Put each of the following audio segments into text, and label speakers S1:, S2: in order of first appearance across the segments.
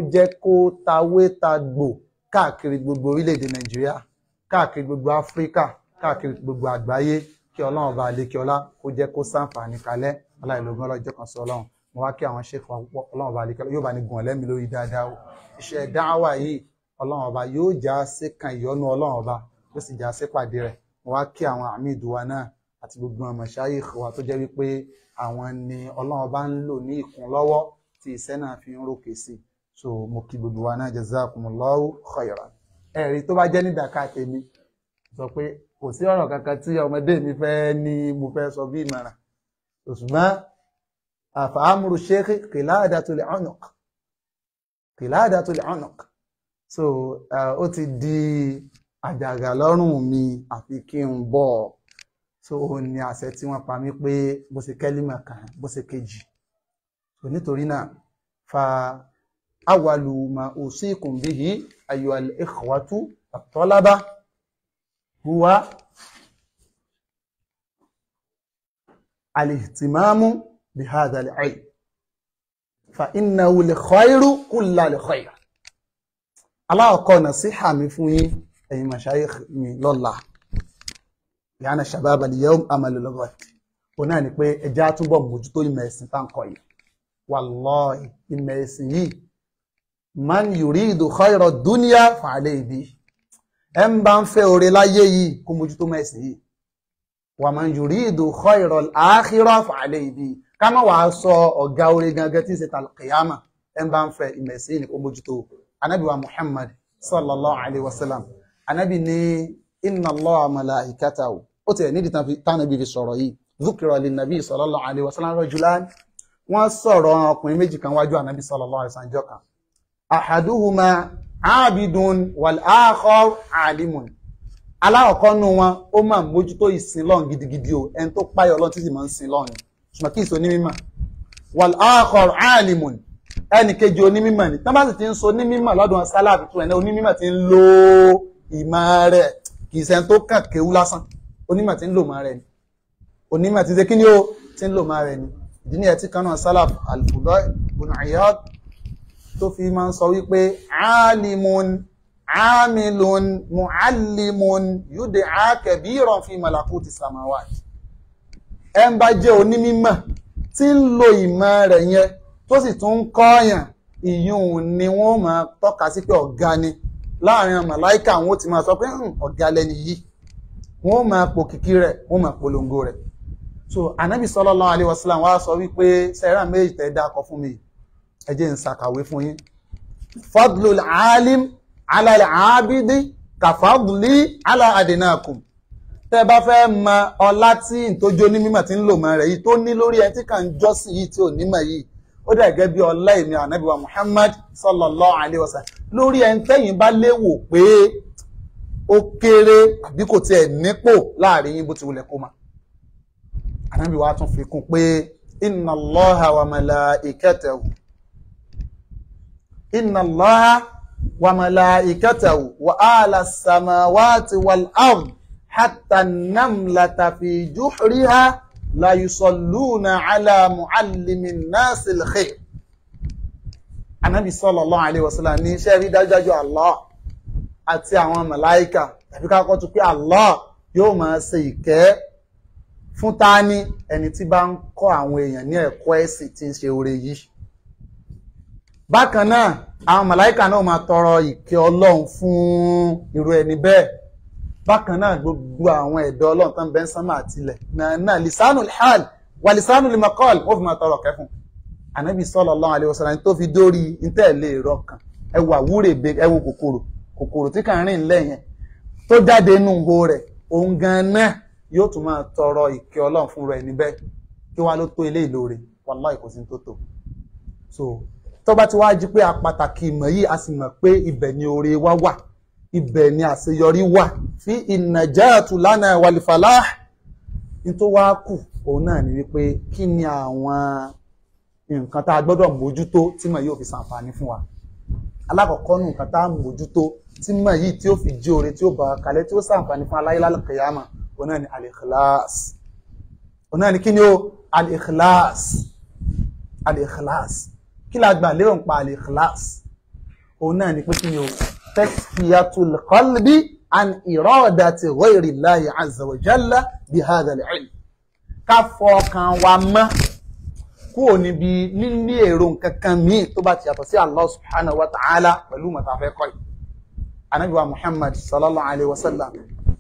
S1: jẹ́ kó tawé ta gbò káàkiri gbogbo orílẹ̀-èdè nàìjíríà káàkiri gbogbo áfíríkà káàkiri gbogbo àgbáyé kí ọlọ́run ọba àlékè ọlá kó jẹ́ kó sàǹfààní kalẹ̀ aláìlógún ọlọ́jọ́ kan sọ ọlọ́run mo wá kí àwọn ṣèkọ púpọ̀ ọlọ́run ọba àlékè ọlá yóò bá ní gùn ọ̀lẹ́mi lórí dáadáa o iṣẹ́ dáhàwá yìí ọlọ́run ọba yóò já sí kan ìyọ́nú ọlọ́run ọba yóò sì já sí pàdé rẹ̀ mo wá kí àwọn àmì ìdùwà náà àti gbogbo ọmọ ṣáyé wa tó jẹ́ wípé àwọn ni ọlọ́run ọba ń lò ní ìkún lọ́wọ́ tí iṣẹ́ náà fi ń rókè sí so mo kí gbogbo wa náà jazakumullahu khairan ẹ̀rí tó bá jẹ́ ní dàkà tèmi sọ pé kò sí ọ̀rọ̀ kankan tí ọmọdé mi fẹ́ ní mo fẹ́ sọ bí ìmọ̀ràn ṣùgbọ́n àfàámúrú ṣéèkì qiladatul unuq qiladatul unuq so ó ti di àjàgà lọ́rùn mi àfi kí n bọ̀ so ó ní àṣẹ tí wọ́n pa mí pé bó ṣe kẹ́límà kan bó ṣe kejì so nítorí náà fa awalu ma usikum bihi ayyuhal ikhwatu at-talaba huwa al-ihtimamu bihadha al-ilm fa innahu li-khayru kulla li-khayr aláwọ̀kọ́ nàṣíhà mi fún yín ẹ̀yin mashayikh mi lọ́la yàna shabab al-yawm amalu al-ghad ó náà ni pé ẹjá túbọ̀ mójútó ìmọ̀ ẹ̀sìn tá ń kọ́ yìí wallahi ìmọ̀ ẹ̀sìn yìí man yuridu khayra dunya fa alayhi bi ẹ ń bá ń fẹ́ oore láyé yìí kó mójútó mọ̀ ẹ̀sìn yìí wa man yuridu khayra al-akhirah fa alayhi bi ká má wàá sọ ọ̀gá oore gangan tí ń ṣe tàlùkìyàmà ẹ ń bá ń fẹ́ ìmọ̀ ẹ̀sìn yìí ni kó mójútó anabi wa muhammad sallallahu alayhi wa sallam anabi ní inna allaha malaikatahu ó tiẹ̀ nídìí tánàbí fi sọ̀rọ̀ yìí dhukira linnabi sallallahu alayhi wa sallam rajulan wọ́n sọ̀rọ̀ ọkùnrin méjì kan wájú ànábì sallallahu alaihi wasallam kan ahaduhuma abidun wal akhar alimun aláwọ̀kọ́ nù wọn ó máa mójútó ìsìn lọ́n gidigidi o ẹni tó páyọ̀ lọ́n títí máa ń sin lọ́n ni ṣùgbọ́n kí ìsọ onímọ̀ wal akhar alimun ẹnì kejì onímọ̀ ni tán bá sì ti ń sọ onímọ̀ lọ́dún sálàbì tó ẹni onímọ̀ ti ń lo ìmọ̀ rẹ̀ kì í ṣẹni tó kàn kéwú lásán onímọ̀ ti ń lò máa rẹ̀ ni onímọ̀ ti ṣe kí ni ó ti ń lò máa rẹ̀ ni ìdí ní ẹtí kan náà sálàf al-Fudail ibn Iyad tó fi máa ń sọ wípé alimun amilun muallimun yud'a kabiran fi malakuti samawati ẹ ń bá jẹ́ onímímọ̀ tí ń lo ìmọ̀ rẹ̀ yẹn tó sì tún ń kọ́ọ̀yàn ìyún ni wọ́n máa tọ́ka sí pé ọ̀gá ni láàrin màláìkà wọn ó ti máa sọ pé ọ̀gá lẹni yìí wọ́n máa pò kìkì rẹ̀ wọ́n máa polongo rẹ̀ so anabi sallallahu alaihi wasallam wá sọ wípé sẹ́rà méjì tẹ́ dákọ fún mi ẹ jẹ́ n ṣàkàwé fún yín fadlul alim ala al-abidi ka fadli ala adinakum tẹ́ bá fẹ́ mọ ọlá tí ìtójó ní mímọ̀ tí ń lò mọ́ rẹ̀ yìí tó ní lórí ẹni tí kàn jọ́sìn yìí tí ò nímọ̀ yìí ó dà gẹ́gẹ́ bí ọlá ìní anabi wa muhammad sallallahu alaihi wasallam lórí ẹni tẹ́yìn bá léwò pé ó kéré àbí kò tiẹ̀ nípò láàrin yín bó ti wulẹ̀ kó máa ànábì wa tún fi kún pé inna allaha wa malaikatahu inna allaha wa malaikatahu wa ala samawati wal ard hatta namlata fi juhriha la yusalluna ala muallimin nasil khair ànábì sallallahu alaihi wasallam ní iṣẹ́ rí dájúdájú allah àti àwọn màláíkà tàbí ká kọ́ tún pé allah yóò máa ṣe ìkẹ́ fún tání ẹni tí bá ń kọ́ àwọn èèyàn ní ẹ̀kọ́ ẹ̀sìn tí ń ṣe oore yìí bákan náà àwọn màláìkà náà máa tọrọ ìkẹ́ ọlọ́run fún irú ẹni bẹ́ẹ̀ bákan náà gbogbo àwọn ẹ̀dọ́ ọlọ́run tán bẹ́ ń sánmà àtilẹ̀ náà lisanu hal wà lisanu limakol wọ́n fi máa tọrọ kẹfún ànábì sallallahu alaihi wasallam tó fi dórí intẹ́ẹ̀lẹ́ ìrọ kan ẹwà wúrè ẹwù kòkòrò kòkòrò tí kàn rìn lẹ́yìn tó jáde nù ho rẹ̀ òun gan náà yóò tún máa tọrọ ìkẹ́ ọlọ́run fún rẹ̀ níbẹ̀ kí wá ló tó ilé ìlóore wàláì kò sí tó tó so tó bá ti wá jí pé a pàtàkì ìmọ̀ yìí a sì mọ̀ pé ibẹ̀ ni oore wa wà ibẹ̀ ni àṣeyọrí wà fi ìnàjáàtù lánàá wàlìfàlá ní tó wá kù òun náà ni wípé kí ni àwọn nǹkan tá a gbọ́dọ̀ mójútó tí mọ̀ yóò fi ṣàǹfààní fún wa alákọ̀ọ́kọ́ nù nǹkan tá a mójútó tí mọ̀ yìí tí ó fi jí oore tí ó bá kalẹ̀ tí ó ṣàǹfààní fún aláyé lálùkìyàmà ọ̀nà ni al-ikhlas ọ̀nà ni kí ni ó al-ikhlas al-ikhlas kí la gbà lérò ń pa al-ikhlas òun náà ni pé kí ni o tasfiyatul qalbi an iradati ghayri Allahi azza wa jalla bi hadha al-ilm ká fọkàn wa mọ́ kúrò níbi níní èrò nǹkan kan míì tó bá ti yàtọ̀ sí Allah subhanahu wa ta'ala pẹ̀lú mọ̀tàfẹ́ kọ́ yìí anabi wa Muhammad sallallahu alayhi wa sallam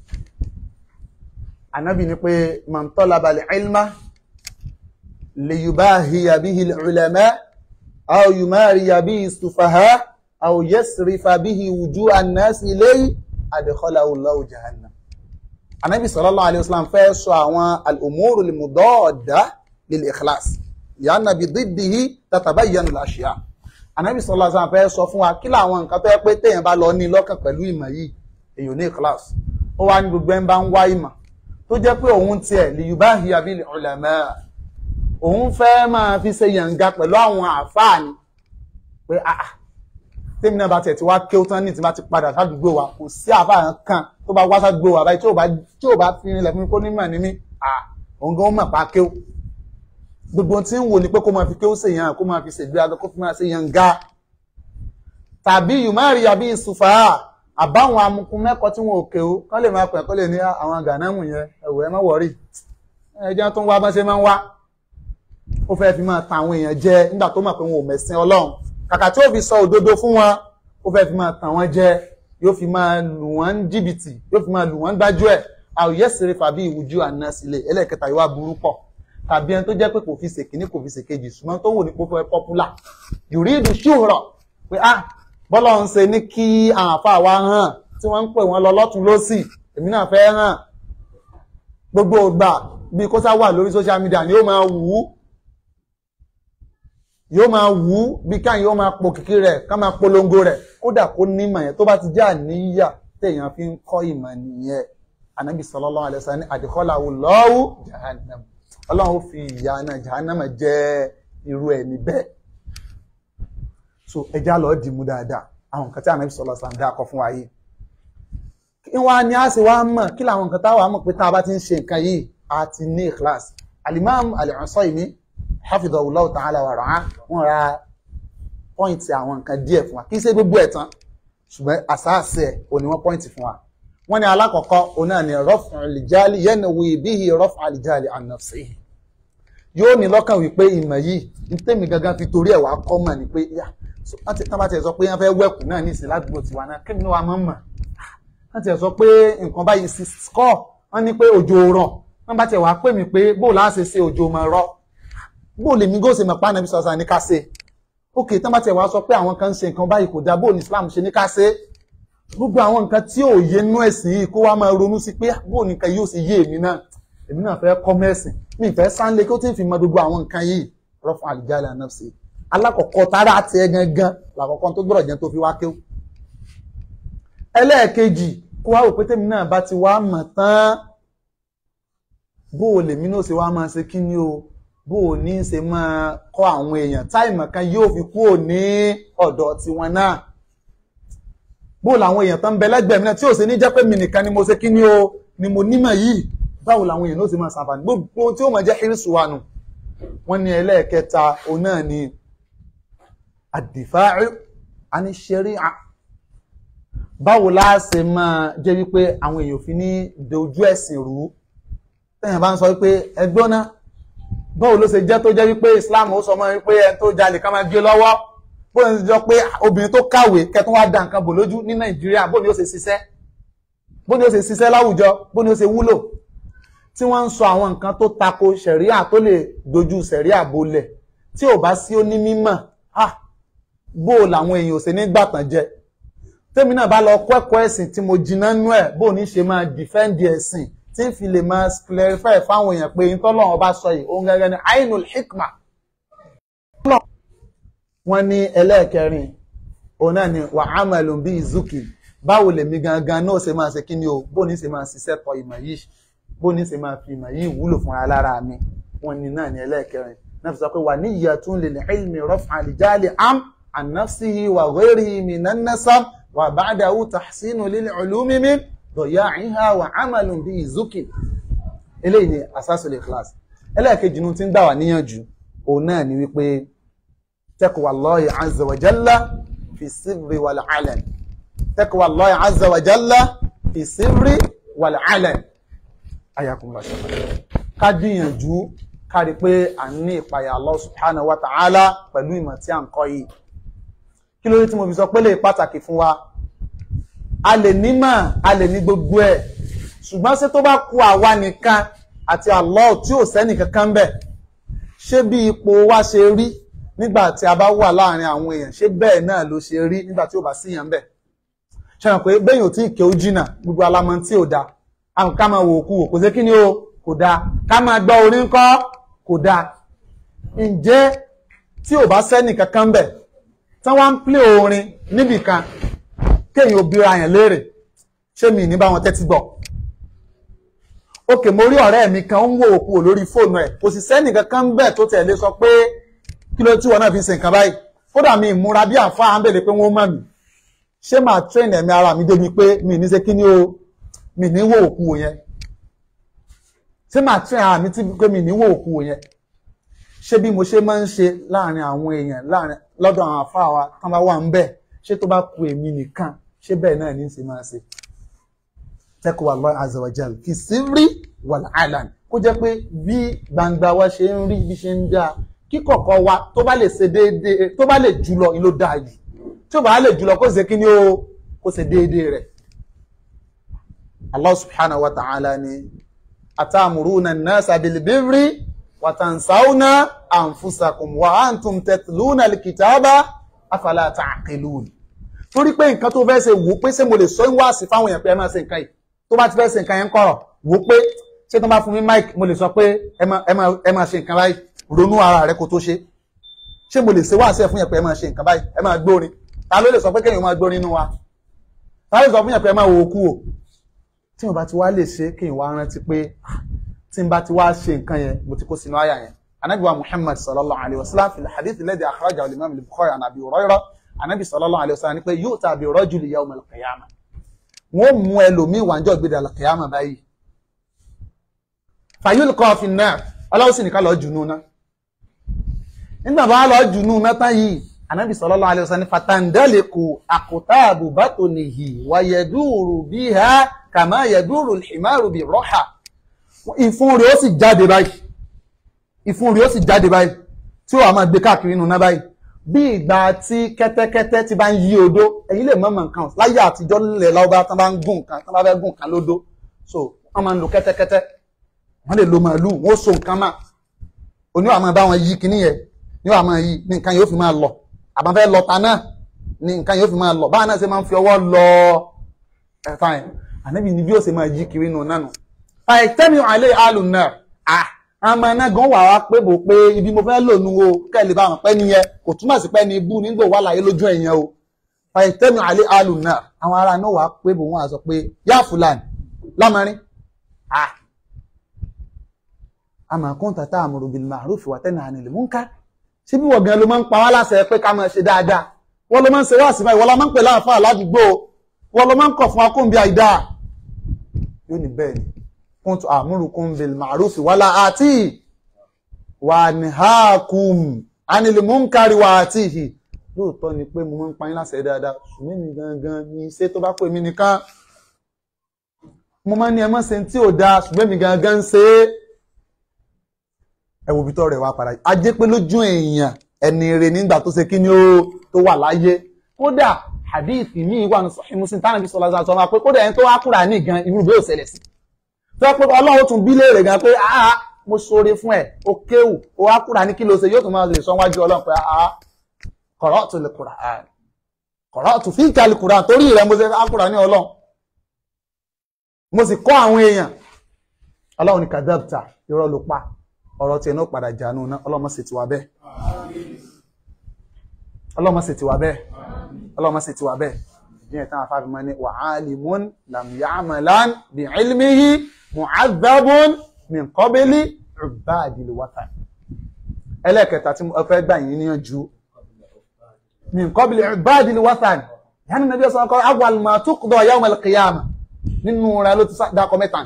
S1: anabi ni pé man talaba al-ilma liyubahiya bihi al-ulama aw yumariya bihi as-sufaha aw yasrifa bihi wujuha an-nas ilayhi adkhalahu Allahu jahannam anabi sallallahu alayhi wa sallam fẹ́ sọ àwọn al-umuru al-mudadda lil-ikhlas yànnà bí dídìí tatabayyanu al-ashya anabi sallallahu alayhi wa sallam fẹ́ sọ fún wa kí làwọn nǹkan tó yẹ pé téèyàn bá lọ ní lọ́kàn pẹ̀lú ìmọ̀ yìí èyàn ní ikhlas ó wá ní gbogbo ẹ̀ ń bá ń wá ìmọ̀ tó jẹ́ pé òun tiẹ̀ liyubahiya bil ulama òun fẹ́ máa fi ṣe yànga pẹ̀lú àwọn àfáàní pé àà tèmi náà bá tiẹ̀ ti wá kéwú tán ní ti bá ti padà sádùúgbò wa kò sí àfáà kan tó bá wá sádùúgbò wa báyìí tí ò bá tí ò bá fi rinlẹ̀ fún mi kó nímọ̀ ní mí à òun gan ó mọ̀ pa kéwú gbogbo tí ń wò ní pé kó máa fi kéwú ṣèyàn kó máa fi ṣègbéraga kó fi máa ṣe yànga tàbí yùmáàrí àbí ìsùfà àbáwọn amukun mẹ́kọ̀ọ́ tí wọn ò kéwú kán lè máa pẹ̀ kó lè ní àwọn gànámù yẹn ẹ̀wọ̀ ẹ má wọ̀rí ẹjẹ́ tó ń wá bá ṣe máa ń wá ó fẹ́ fi máa tan àwọn èèyàn jẹ nígbà tó mọ̀ pé wọn ò mẹ̀sìn ọlọ́run kàkà tí ó fi sọ òdodo fún wọn ó fẹ́ fi máa tàn wọ́n jẹ yóò fi máa lù wọ́n jìbìtì yóò fi máa lù wọ́n gbájú ẹ̀ àwòyẹ́ sèré fàbí ìwùjú àná sílẹ̀ ẹlẹ́ẹ̀kẹta ìwà burú pọ̀ tàbí ẹni tó jẹ́ pé kò fi ṣèkíní kò fi ṣèkejì ṣùgbọ́n tó wò ní pé ó fẹ́ pọ́pùlà yùrídù ṣùrọ̀ pé ah bọ́lá ń ṣe ní kí àwọn àfa wa hàn tí wọ́n ń pè wọ́n lọ lọ́tún lọ́sì èmi náà fẹ́ hàn gbogbo ìgbà bí kó sá wà lórí social media ni ó máa wù ú yóò máa wù ú bí káyìn yóò máa po kìkì rẹ̀ ká máa polongo rẹ̀ kódà kó nímọ̀ yẹn tó bá ti jẹ́ àníyà téèyàn fi ń kọ́ ìmọ̀ nìyẹn anabi sallallahu alaihi wasallam ní adkhalahu Allahu jahannam ọlọ́run ó fi ìyà náà jahannam jẹ́ irú ẹ̀ níbẹ̀ so ẹja lọ dìmú dáadáa àwọn nǹkan tí anabi sallallahu alaihi wasallam dáa kọ fún wa yìí kí wọ́n á ní á sì wá mọ̀ kí làwọn nǹkan táwa mọ̀ pé tá a bá ti ń ṣe nǹkan yìí a ti ní ikhlas alimam al-Usaymi hafidhahullahu ta'ala wa ra'ah wọ́n ra pọ́ìntì àwọn nǹkan díẹ̀ fún wa kì í ṣe gbogbo ẹ̀ tán ṣùgbọ́n àsáàsẹ̀ òní wọ́n pọ́ìntì fún wa wọ́n ní alákọ̀ọ́kọ́ òun náà ni rọ́fù àlìjáàlì yanwi bihi rọ́fù àlìjáàlì an nafsihi yóò ní lọ́kàn wípé ìmọ̀ yìí ní tèmi gangan fi torí ẹ̀ wá kọ́ mọ̀ ní pé yá tán bá tiẹ̀ sọ pé wọ́n fẹ́ wẹ̀kù náà ní ìsìn ládùúgbò tiwa náà kí ni wàá mọ̀ mọ̀ wọ́n tiẹ̀ sọ pé nǹkan báyìí sí skọ́ wọ́n ní pé òjò rọ̀ wọ́n bá tiẹ̀ wá pè mí pé bó láà ṣe ṣe òjò mọ̀ rọ̀ bó lèmi gòsè mọ̀ pàánà bí sọ̀sà ní ká ṣe ókè tán bá tiẹ̀ wá sọ pé àwọn kan ń ṣe nǹkan báyìí kò dá bó ní Islam ṣe ní ká ṣe gbogbo àwọn nǹkan tí ò yé nú ẹ̀sìn yìí kó wá máa ronú sí pé bó nìkan yóò ṣe yé èmi náà èmi náà fẹ́ kọ́ mẹ́sìn mi ìfẹ́ sáńlé kí ó ti fi mọ gbogbo àwọn nǹkan yìí rọ́fún àlìjáde ànáfsì alákọ̀ọ́kọ́ tára àti ẹ gangan làkọ́kọ́ tó gbọ́dọ̀ jẹ́ tó fi wá kéwù. ẹlẹ́ẹ̀kejì kó wá wò pé tèmi náà bá ti wá mọ̀ tán bó o lèmi náà ṣe wá máa ṣe kí ni o bó o ní ṣe máa kọ́ àwọn èèyàn táìmọ̀ kan yóò fi kúrò ní ọ̀dọ̀ tiwọn náà bó làwọn èèyàn tó ń bẹ lẹ́gbẹ̀ẹ́ mi náà tí ò sí ní jẹ́ pé mi nìkan ni mo ṣe kí ni o ni mo nímọ̀ yìí báwo làwọn èèyàn ló sì máa ṣàǹfààní gbogbo tí ó máa jẹ́ hírísù wa nù wọ́n ní ẹlẹ́ẹ̀kẹta òun náà ni àdìfáàrí aníṣẹ́ríà báwo láà ṣe máa jẹ́ wípé àwọn èèyàn fi ní dojú ẹ̀sìn rú tẹ́yìn bá ń sọ wípé ẹgbọ́n náà báwo ló ṣe jẹ́ tó jẹ́ wípé Islam ó sọ mọ́ wípé ẹni tó jalè ká máa gé lọ́wọ́ bó ń jọ pé obìnrin tó kàwé kẹtún wá da nǹkan bò lójú ní Nàìjíríà bó ni ó ṣe ṣiṣẹ́ bó ni ó ṣe ṣiṣẹ́ láwùjọ bó ni ó ṣe wúlò tí wọ́n ń sọ àwọn nǹkan tó tako ṣẹ̀ríà tó lè dojú ṣẹ̀ríà bolẹ̀ tí ò bá sí ó ní mímọ̀ ah bó làwọn èèyàn ò ṣe ní gbàtàn jẹ tèmi náà bá lọ kọ́ ẹ̀kọ́ ẹ̀sìn tí mo jiná nú ẹ̀ bó ní ṣe máa dìfẹ́ǹdì ẹ̀sìn tí ń fi lè máa clarify fáwọn èèyàn pé ìtọ́lọ́wọ́n bá sọ yìí òun gẹ́gẹ́ ní ainul hikma wọ́n ní ẹlẹ́ẹ̀kẹrin òun náà ni wà amalun bí ìzúkì báwo lèmi gangan náà ṣe máa ṣe kí ni o bó ní ṣe máa ṣiṣẹ́ tọ ìmọ̀ yìí bó ní ṣe máa fi ìmọ̀ yìí wúlò fúnra lára mi wọ́n ní náà ní ẹlẹ́ẹ̀kẹrin náà fi sọ pé wà ní ìyàtún lil ilmi raf'a al-jali am an nafsihi wa ghayrihi minan nasab wa ba'dahu tahsinu lil ulumi min daya'iha wa amalun bí ìzúkì eléyìí ni asasul ikhlas ẹlẹ́ẹ̀kejì nu ti ń gbà wá níyànjú òun náà ni wípé taqwa Allahi azza wa jalla fi sirri wal alan taqwa Allahi azza wa jalla fi sirri wal alan ayakumullah ṣe ká gbìyànjú ká rí pé à ń ní ìpayà Allah subhanahu wa ta'ala pẹ̀lú ìmọ̀ tí a ń kọ́ yìí kí ló dé tí mo fi sọ pé lè pàtàkì fún wa a lè nímọ̀ a lè ní gbogbo ẹ̀ ṣùgbọ́n ṣé tó bá kù àwa nìkan àti Allah tí ò sẹ́nì kankan bẹ̀ ṣé bí ipò wa ṣe rí nígbà tí a bá wà láàrin àwọn èèyàn ṣé bẹ́ẹ̀ náà ló ṣe rí nígbà tí ò bá síyàn bẹ̀ ṣe hàn pé bẹ́yìn ò tí ì ké ó jìnà gbogbo alamọ tí ò da àwọn ká máa wò ó kú wò kò sí kí ni o kò dáa ká máa gbọ́ orin kọ́ kò dáa ǹjẹ́ tí ò bá sẹ́nì kankan bẹ̀ tí wọ́n ń plé orin níbìkan kéèyàn ò bíra yẹn léèrè ṣé mi ní bá wọn tẹ́tí gbọ́ òkè mo rí ọ̀rẹ́ mi kan ń wò òkú lórí fóònù ẹ̀ kò sì sẹ́nì kankan bẹ́ẹ̀ tó tẹ̀lé sọ pé kí ló tí wọn náà fi ṣe nǹkan báyìí kódà mi ìmúra bí àfa à ń bèèrè pé wọ́n mọ̀ mí ṣé màá train ẹ̀mí ara mi débi pé mi ní ṣe kí ni o mi ní wò òkú yẹn ṣé màá train ara mi tí pé mi ní wò òkú yẹn ṣé bí mo ṣe máa ń ṣe láàrin àwọn èèyàn láàrin lọ́dọ̀ àwọn àfa wa tán bá wà ń bẹ̀ ṣé tó bá ku èmi nìkan ṣé bẹ́ẹ̀ náà ní í ṣe máa ṣe taqwa Allah azza wa jal fi sirri wal alan kó jẹ́ pé bí gbangba wa ṣe ń rí bí ṣe ń dáa kíkọ̀kọ̀ wa tó bá lè ṣe déédéé tó bá lè jùlọ ni ló dáa jù tí ó bá lè jùlọ kó ṣe kí ni ó kó ṣe déédéé rẹ̀ Allah subhanahu wa ta'ala ni atamuruna an-nasa bil birri wa tansawna anfusakum wa antum tatluna al-kitaba afala ta'qilun torí pé nǹkan tó fẹ́ ṣe wò pé ṣé mo lè sọ wá sí fáwọn èèyàn pé ẹ máa ṣe nǹkan yìí tó bá ti fẹ́ ṣe nǹkan yẹn ń kọ̀rọ̀ wò pé ṣé tó bá fún mi mic mo lè sọ pé ẹ máa ẹ máa ẹ máa ṣe nǹkan báyìí ronú ara rẹ kó tó ṣe ṣé mo lè ṣe wá sí ẹ fún yẹn pé ẹ máa ṣe nǹkan báyìí ẹ máa gbórin ta ló lè sọ pé kéèyàn máa gbórin nínú wa ta ló lè sọ fún yẹn pé ẹ máa wo okú o tí mo bá ti wá lè ṣe kéèyàn wá rántí pé tí n bá ti wá ṣe nǹkan yẹn mo ti kó sínú àyà yẹn anabi wa muhammad sallallahu alayhi wa sallam fi hadith alladhi akhrajahu al-imam al-bukhari an abi hurairah anabi sallallahu alayhi wa sallam ní pé yu'ta bi rajuli yawm al-qiyamah wọ́n mú ẹlòmíì wàjọ́ gbé dàlọ́ kìyàmà báyìí fayulqa fi an-nar aláwọ̀ sì nìkan lọ jùnú náà nígbà bá lọ jùnú náà tán yìí anabi sallallahu alayhi wa sallam fatandaliku aqtabu batnihi wa yaduru biha kama yaduru al-himaru bi raha ìfun rẹ̀ ó sì jáde báyìí ìfun rẹ̀ ó sì jáde báyìí tí ó wà máa gbé káàkiri nínú náà báyìí bí ìgbà tí kẹ́tẹ́kẹ́tẹ́ ti bá ń yí odó ẹ̀yin lè mọ̀mọ̀ nǹkan láyé àtijọ́ nílẹ̀ láwùbá tán bá ń gùn nǹkan tán bá fẹ́ gùn nǹkan lódó so wọ́n máa ń lo kẹ́tẹ́kẹ́tẹ́ wọ́n lè lo màálù wọ́n so nǹkan mà oníwà máa bá wọn yí kíní yẹn níwà máa yí ní nǹkan yóò fi máa lọ àbá fẹ́ lọ ta náà ní nǹkan yóò fi máa lọ báwọn náà ṣe máa ń fi ọwọ́ lọ ẹ̀fà yẹn ànábì ni bí ó ṣe máa yí kiri nù náà nù fàìtẹ́mi àlẹ́ àlù náà ah àmọ́ iná gan wà wá pé bò pé ibi mo fẹ́ lò nu o kẹ́lẹ̀ bá wọn pẹ́ nìyẹn kò túmọ̀ sí pẹ́ ní ibú nígbò wà láyé lójú ẹ̀yẹn o fàìtẹ́mi àlẹ́ àlù náà àwọn ará náà wà pé bò wọ́n á sọ pé yá fúlàní lámarin ah àmọ́ kún tàtà àmúrò bil ma'ruf wa tanha 'anil munkar ṣé bí wọ́n gan ló máa ń pa wá láṣẹ pé ká máa ṣe dáadáa wọ́n ló máa ń ṣe wá sí báyìí wọ́n ló máa ń pè láàfáà ládùúgbò wọ́n ló máa ń kọ̀ fún akóńbi àìdá yóò ní bẹ́ẹ̀ ni kuntu amurukum bil ma'ruf wala ati wa anhaakum anil munkari wa atihi lóòótọ́ ni pé mo máa ń pa yín láṣẹ dáadáa ṣùgbọ́n mi gangan ní iṣẹ́ tó bá pè mí nìkan mo máa ń ní ẹ má ṣe tí ò dáa ṣùgbọ́n mi gangan ń ṣe é ẹ wo ibi tó rẹ̀ wá padà a jẹ́ pé lójú èèyàn ẹni rè nígbà tó ṣe kí ni ó tó wà láyé kódà hadith mi wà ní Sahih Muslim tánàbí sọlá sọ ma pé kódà ẹni tó wá kúrà ní gan irú bí ó ṣẹlẹ̀ sí tó pé ọlọ́run tún bí léèrè gan pé àá mo ṣoore fún ẹ o kéwù o wá kúrà ní kí ló ṣe yóò tún máa lè sọ wájú ọlọ́run pé àá qara'tu al-Qur'an qara'tu fika al-Qur'an torí rẹ mo ṣe á kúrà ní ọlọ́run mo sì kọ́ àwọn èèyàn ọlọ́run ní kadhabta irọ́ ló pa ọ̀rọ̀ tiẹ̀ náà padà jánu náà ọlọ́mọ sì ti wà bẹ́ẹ̀ ọlọ́mọ sì ti wà bẹ́ẹ̀ ọlọ́mọ sì ti wà bẹ́ẹ̀ ní ẹ̀tàn àfáàfimọ́ ní wa 'alimun lam ya'malan bi 'ilmihi mu'adhabun min qabli 'ubadil wathan ẹlẹ́ẹ̀kẹta tí mo fẹ́ gbà yín níyànjú min qabli 'ubadil wathan yánni nàbí ọ̀sán kọ́ awwal ma tuqda yawm al-qiyamah nínú rẹ̀ ló ti dákọ̀ mẹ́ta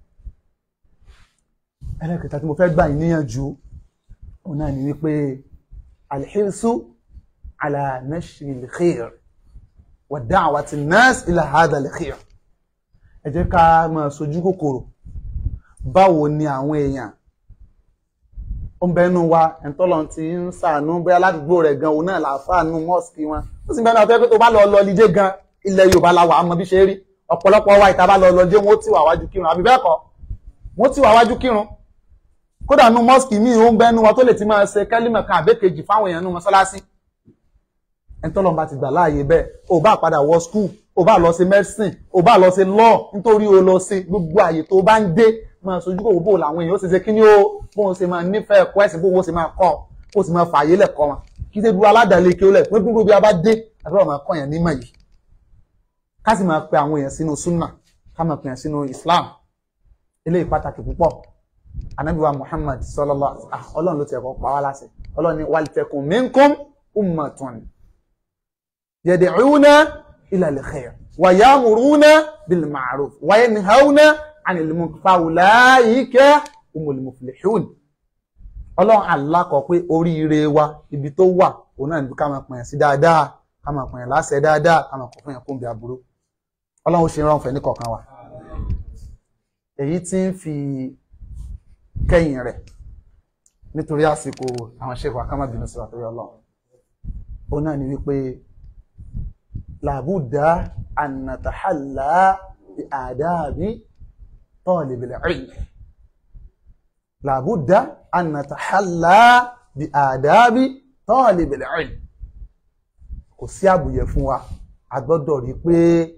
S1: ẹlẹ́kẹta tí mo fẹ́ gbà yín níyànjú òun náà ni wípé alhirsu ala nashri alkhair wa da'wati an-nas ila hadha al-khair ẹ jẹ́ ká máa sojú kòkòrò báwo ni àwọn èèyàn ó ń bẹnu wa ẹ̀ńtọ́lọ́ ti ń sàánú bóyá ládùúgbò rẹ̀ gan òun náà làáfàánú mọ́ọ̀sì wọn ó sì ń bẹnu àtọ́ pé tó bá lọ lọ lídé gan ilẹ̀ Yorùbá la wà á mọ bí ṣe rí ọ̀pọ̀lọpọ̀ wa ìta bá lọ lọ dé wọn ó tì wá wájú kírun àbí bẹ́ẹ̀ kọ́ wọn ó tì wá wájú kírun kódà nu mọ́ọ̀sì míì ó ń bẹnu wa tó lè ti máa ṣe kẹ́límọ̀ kan àbẹ́kejì fáwọn èèyàn nu mọ́sálásí ẹ̀ńtọ́lọ́ bá ti gbà láàyè bẹ́ẹ̀ ò bá padà wọ skul ò bá lọ sí medicine ò bá lọ sí law nítorí o lọ sí gbogbo àyè tó bá ń dé máa sojú kòkó bò làwọn èèyàn ó sì ṣe kí ni ó bóun ṣe máa nífẹ̀ẹ́ ẹ̀kọ́ ẹ̀sìn bóun ṣe máa kọ́ kó sì máa fààyè lẹ̀kọ́ wọn kí ṣe dúró aládàálé kí ó lẹ̀ pé gbogbo bí a bá dé àbúrò máa kọ́ yẹn nímọ̀ yìí ká sì máa pe àwọn èèyàn sínú súnà ká máa pe èèyàn sínú Islam eléyìí pàtàkì púpọ̀ anabiwa Muhammad sallallahu ah ọlọ́run ló ti ẹ̀kọ́ pa wá láṣẹ ọlọ́run ní walitakun minkum ummatun yad'una ila al-khair wa ya'muruna bil ma'ruf wa yanhauna anil munkar fa ulaika humul muflihun ọlọ́run alákọ̀ pé oríire wa ibi tó wà òun náà níbi ká máa pèèyàn sí dáadáa ká máa pèèyàn láṣẹ dáadáa ká máa kọ̀ fún yàn kó ń bí aburú ọlọ́run ó ṣe rán fẹ́ ní kọ̀ọ̀kan wa èyí tí ń fi kẹ́yìn rẹ̀ nítorí àsìkò àwọn ṣẹ́kọ̀ akámábìnú sí àtúrí ọlọ́run ó náà ni wípé làbúdá ànàtàhálà àdáàbí tọ́ọ̀lẹ̀bẹ̀lẹ̀ ilm làbúdá ànàtàhálà àdáàbí tọ́ọ̀lẹ̀bẹ̀lẹ̀ ilm kò sí àbùyẹ fún wa a gbọ́dọ̀ rí pé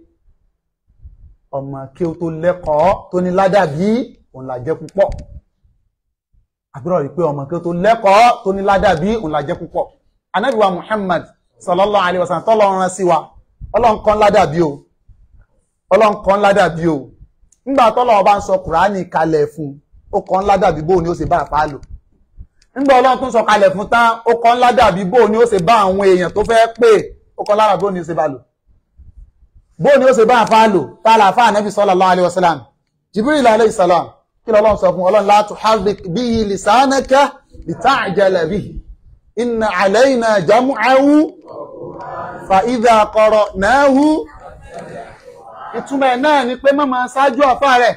S1: ọmọ kí ó tó lẹ́kọ̀ọ́ tó ní ládàbí òun là jẹ́ púpọ̀ àbúrò rí pé ọmọ kí ó tó lẹ́kọ̀ọ́ tó ní ládàbí òun là jẹ́ púpọ̀ Ànábì wa Muhammad sallallahu alaihi wasallam tọ́lọ́run rán sí wa ọlọ́run kan ládàbí o ọlọ́run kan ládàbí o nígbà tọ́lọ́run bá ń sọ kùránì kalẹ̀ fún ó kan ládàbí bó ni ó ṣe bá àpá lò nígbà ọlọ́run tún sọ kalẹ̀ fún tán ó kan ládàbí bó ni ó ṣe bá àwọn èèyàn tó fẹ́ pè ó kan ládàbí bó ni ó ṣe bá lò bó ni ó ṣe bá àfá lò tààlà àfá ànábì sallallahu alaihi wasallam Jibril alayhi salam kí lọ́lọ́run sọ fún ọlọ́run la tuharrik bihi lisanaka lita'jala bihi inna alayna jam'ahu fa idha qara'nahu ìtumọ̀ ẹ̀ náà ni pé má máa ṣáájú àfá rẹ̀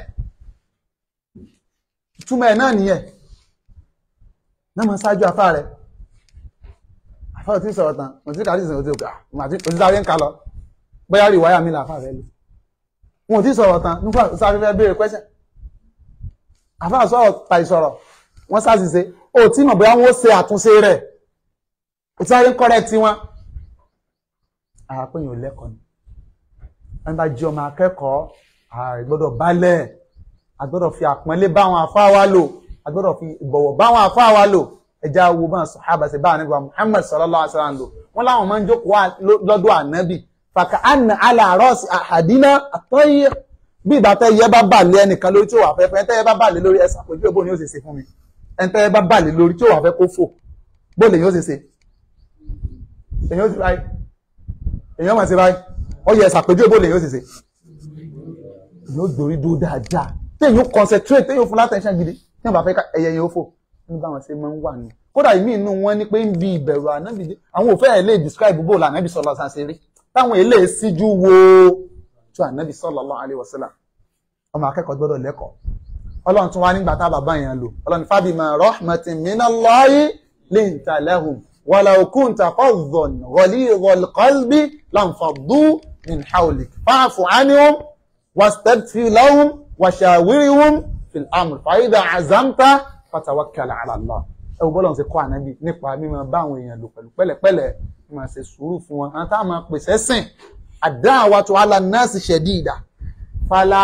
S1: ìtumọ̀ ẹ̀ náà nìyẹn má máa ṣáájú àfá rẹ̀ àfá ò tí sọ̀rọ̀ tán mo ti kàrí ìsìn òtí òkà òtí sáré ń kà lọ bóyá rí wáyà mi làfà rẹ̀ lò wọn ò tí sọ̀rọ̀ tán nípa sáré fẹ́ béèrè question àfá sọ̀rọ̀ tàì sọ̀rọ̀ wọ́n ṣàṣìṣe ó tí mọ̀ bóyá wọ́n ṣe àtúnṣe rẹ̀ ó tí sáré ń correct wọn àpéyìn ò lẹ́kọ̀ọ́ ni wọ́n bá jí ọmọ akẹ́kọ̀ọ́ ààrẹ gbọ́dọ̀ balẹ̀ agbọ́dọ̀ fi àpọ́nlé báwọn afá wa lò agbọ́dọ̀ fi ìbọ̀wọ̀ báwọn afá wa lò ẹja wo bá sàhábà sí báwọn nígbà Muhammad sallallahu alaihi wasallam lò wọ́n láwọn máa ń jókòó lọ́dọ̀ ànábì fàkà àna aláàrọ́ọ̀sì àhàdínà àtọ́yẹ bí ìgbà tẹ́ yẹ bá bà lé ẹnìkan lórí tí ó wà fẹ́ fẹ́ tẹ́ yẹ bá bà lé lórí ẹsà pẹ̀lú bó ni ó ṣe ṣe fún mi ẹni tẹ́ yẹ bá bà lé lórí tí ó wà fẹ́ kó fò bó lè yóò ṣe ṣe èyàn ó ti báyìí èyàn máa ṣe báyìí ó yẹ ẹsà pẹ̀lú bó lè yóò ṣe ṣe èyàn ó dorí dúró dáadáa téèyàn ó concentrate téèyàn ó fún látẹ̀ṣẹ́ gidi tí wọ́n bá fẹ́ ẹyẹ yẹn ó fò ní báwọn ṣe máa ń wà ní kódà ìmí inú wọn ní pé ń bi ìbẹ̀rù ànábì àwọn òfẹ́ ẹ̀ lè describe bó la ànábì sọ̀rọ̀ sàn ṣe rí táwọn èlé síjú wo tó ànábì sallallahu alaihi wasallam ọmọ akẹ́kọ̀ọ́ gbọ́dọ̀ lẹ́kọ̀ọ́ ọlọ́run tún wá nígbà tá bàbá yẹn lò ọlọ́run fabima rahmatin minallahi linta lahum walau kunta faddan ghalidhal qalbi lanfaddu min hawlik fa'fu anhum wastaghfir lahum washawirhum fil amr fa idha azamta fatawakkal ala Allah ẹwọ bọ́lọ̀ ṣe kọ́ ànábì nípa mímọ bá àwọn èèyàn lò pẹ̀lú pẹ̀lẹ́pẹ̀lẹ́ máa ṣe sùúrù fún wọn àwọn táwọn máa pèsè sìn ad-da'watu 'ala an-nasi shadida fala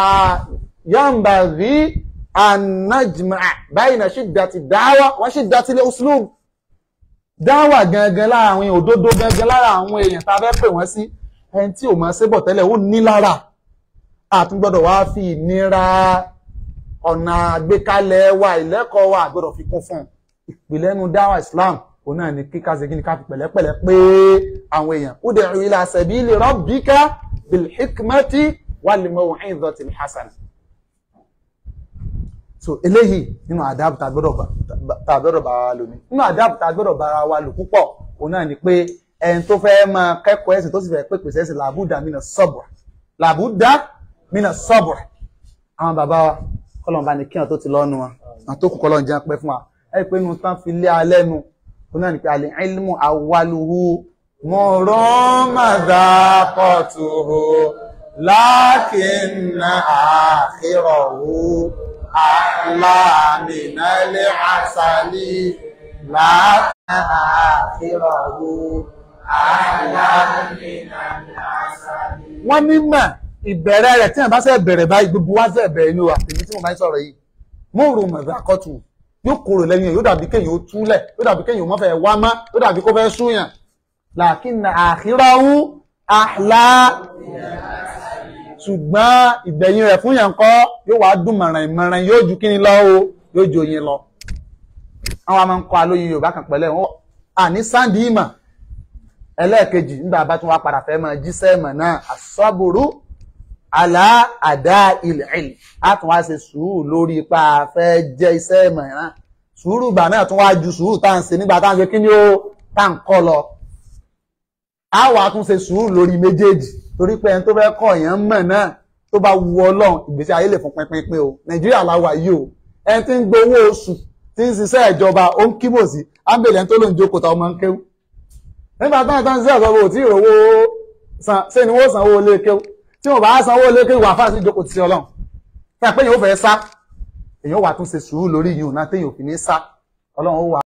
S1: yanbaghi an najma'a bayna shiddati ad-da'wa wa shiddati al-uslub dáwà gangan lára àwọn èèyàn òdodo gangan lára àwọn èèyàn tá a fẹ́ pè wọ́n sí ẹni tí ò máa ṣe bọ̀ tẹ́lẹ̀ ó ní lára àtúngbọ́dọ̀ wá fi ìnira ọ̀nà àgbékalẹ̀ wa ìlẹ́kọ̀ọ́ wa àgbọ́dọ̀ fi kún fún un ìpìlẹ̀ ẹnu dáwà islam òun náà ni kíkà sí kíni ká fi pẹ̀lẹ́pẹ̀lẹ́ pé àwọn èèyàn ud'u ila sabili rabbika bil hikmati wal maw'izatil hasana. so eléyìí nínú àdáàbò tá a gbọ́dọ̀ bá wa lò ní nínú àdáàbò tá a gbọ́dọ̀ bára wa lò púpọ̀ òun náà ni pé ẹni tó fẹ́ máa kẹ́kọ̀ọ́ ẹ̀sìn tó sì fẹ́ pèpè sẹ́sìn làbúdà mí náà sọ̀bùrù làbúdà mí náà sọ̀bùrù àwọn bàbá wa kọ́lọ́n bá ní kíyàn tó ti lọ́nu wọn àwọn tó kù kọ́lọ́n jẹ́ pẹ́ fún wa ẹ pé inú tán fi lé alẹ́ nu ó náà ní pé alẹ́ ilmu awaluhu mọ̀rán madhaqatuhu lakinna akhirahu ahla minal asali lakinna akhirahu ahla minal asali. wọ́n ní mà ìbẹ̀rẹ̀ rẹ̀ tí wọ́n bá fẹ́ bẹ̀rẹ̀ báyìí gbogbo wá fẹ́ bẹ̀rẹ̀ ní wa èmi tí mo máa ń sọ̀rọ̀ yìí mọ̀rán madhaqatuhu yóò kúrò lẹ́yìn yóò dàbí kéèyàn ó túlẹ̀ yóò dàbí kéèyàn ó mọ́ fẹ́ wá mọ́ yóò dàbí kó fẹ́ súyàn làkínà àkírọ́hún àhlá ṣùgbọ́n ìgbẹ̀yìn rẹ̀ fún yàn kọ́ yóò wá dùn mọ̀ràn ìmọ̀ràn yóò ju kíni lọ o yóò ju oyin lọ. àwọn a máa ń kọ́ alóyin yorùbá kan pẹ̀lẹ́ wọn àní sáǹdì ìmọ̀ ẹlẹ́ẹ̀kejì nígbà bá tún wá padà fẹ́ máa jíṣẹ́ ìmọ̀ náà àsọ́bùrú àlá àdá ilẹ̀ ilẹ̀ á tún wá ṣe sùúrù lórí ipa fẹ́ jẹ́ iṣẹ́ ìmọ̀ náà sùúrù gbà náà tún wá ju sùúrù tá à ń ṣe nígbà tá à ń ṣe kíni ó tá à ń kọ́ lọ a wà tún ṣe sùúrù lórí méjèèjì torí pé ẹni tó fẹ́ kọ́ èèyàn mọ̀ náà tó bá wu ọlọ́run ìgbésí ayé lè fún pínpín o nàìjíríà la wà yìí o ẹni tí ń gbowó oṣù tí ń ṣiṣẹ́ ìjọba ó ń kíbò sí ábẹ̀lẹ̀ ẹni tó ló ń jókòó ta ọmọ ń kéwú nígbà táwọn táwọn ṣiṣẹ́ ìjọba ò tí ì rówó san ṣé ni wọ́n sanwó lé kéwú tí wọ́n bá sanwó lé kéwú wà fáṣí ìjókòó ti ọlọ́run tí a pé èèyàn ó fẹ́ sá èèyàn wà tún ṣe sùúrù lórí yìí ò náà téèyàn ò fi ní sá ọlọ́run ó wà